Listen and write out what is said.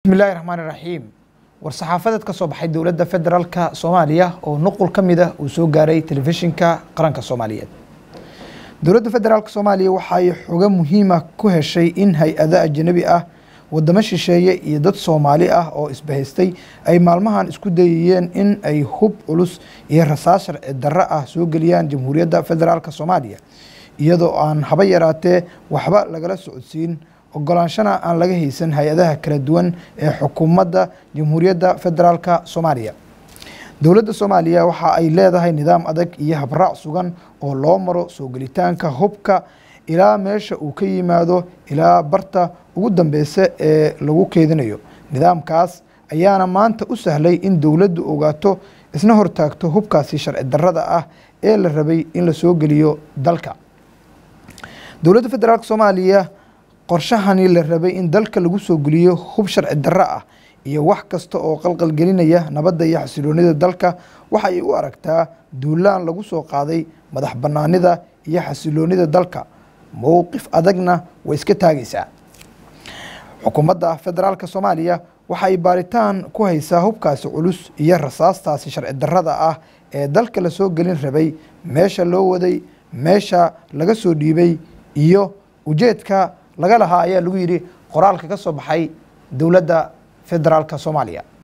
bismillahi raxmaan iraxiim war-saxaafadeed ka soo baxay dowladda federaalka soomaaliya oo nuqul ka mid ah uu soo gaaray telefishinka qaranka soomaaliyeed dowladda federaalka soomaaliya waxay xogo muhiima ku heshay in hay-ado ajanabi ah wadamo shisheeye iyo dad soomaali ah oo isbahaystay ay maalmahan isku dayayeen in ay hub culus iyo rasaas sharci darro ah soo geliyaan jamhuuriyadda federaalka soomaaliya iyadoo aan haba yaraatee waxba lagala socodsiin ogolaanshana aan laga haysan hay-adaha kala duwan ee xukuumadda jamhuuriyadda federaalka soomaaliya dowladda soomaaliya waxa ay leedahay nidaam adag iyo habraac sugan oo loo maro soo gelitaanka hubka ilaa meesha uu ka yimaado ilaa barta ugu dambeysa ee lagu keedinayo nidaamkaas ayaana maanta u sahlay in dowladdu ogaato isna hortaagto hubkaasi sharci darrada ah ee la rabay in la soo geliyo dalka dowladda federaalk soomaaliya qorshahani la rabay in dalka lagu soo geliyo hub sharci darro ah iyo wax kasta oo qalqalgelinaya nabadda iyo xasiloonida dalka waxa ay u aragtaa duulaan lagu soo qaaday madax bannaanida iyo xasiloonida dalka mowqif adagna way iska taagaysaa xukuumadda federaalka soomaaliya waxa ay baaritaan ku haysaa hubkaasi culus iyo rasaastaasi sharci darrada ah ee dalka la soo gelin rabay meesha loo waday meesha laga soo dhiibay iyo ujeedka laga lahaa ayaa lagu yidhi qoraalka ka soo baxay dowladda federaalka soomaaliya